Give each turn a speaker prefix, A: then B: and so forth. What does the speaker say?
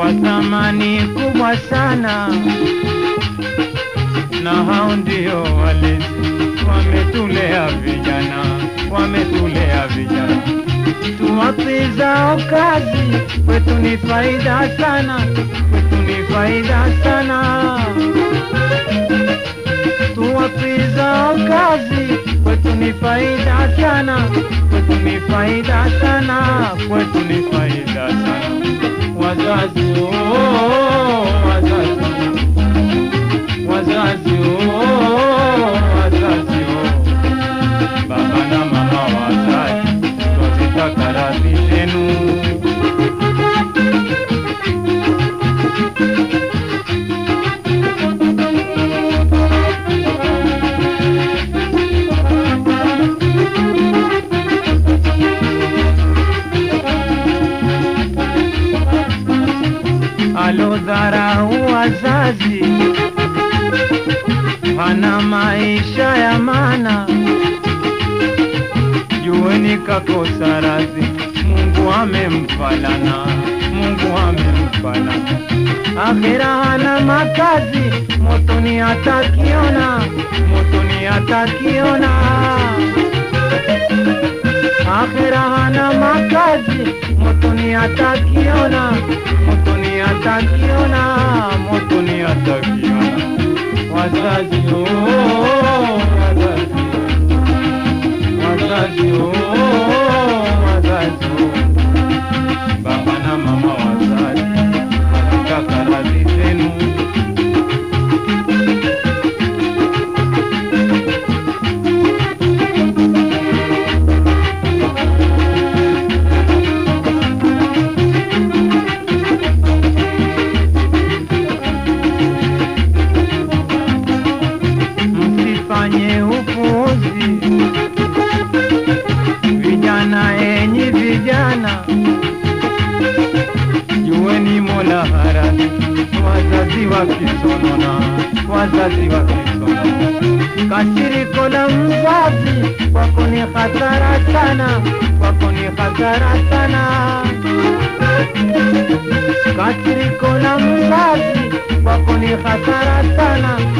A: kwa thamani kubwa sana, na hao ndio walezi wametulea vijana, wametulea vijana. Tuwape zao kazi, kwetu ni faida sana, kwetu ni faida sana. Tuwape zao kazi, kwetu ni faida sana, kwetu ni faida sana, kwetu ni faida sana. Wazazi oh, wazazi wazazi oh, wazazi oh. Baba na mama wazazi, twazitaka radhi zenu. alodharau wazazi hana maisha ya maana, jueni kakosa radhi, Mungu amempalana, Mungu amempalana. Akhira hana makazi, motoni atakiona, motoni atakiona. Akhira hana makazi, motoni atakiona, motoni atakiona, motoni atakiona. Wazazi oh, wazazi, wazazi oh, wazazi oh. Baba na mama wazazi, nataka radhi zenu. msifanye upuuzi, vijana enyi vijana, jueni Mola harani, wazazi wakisonona, wazazi wakisonona. Kasiriko la mzazi kwako ni hatara sana, kwako ni hatara sana. Kasiriko la mzazi kwako ni hatara sana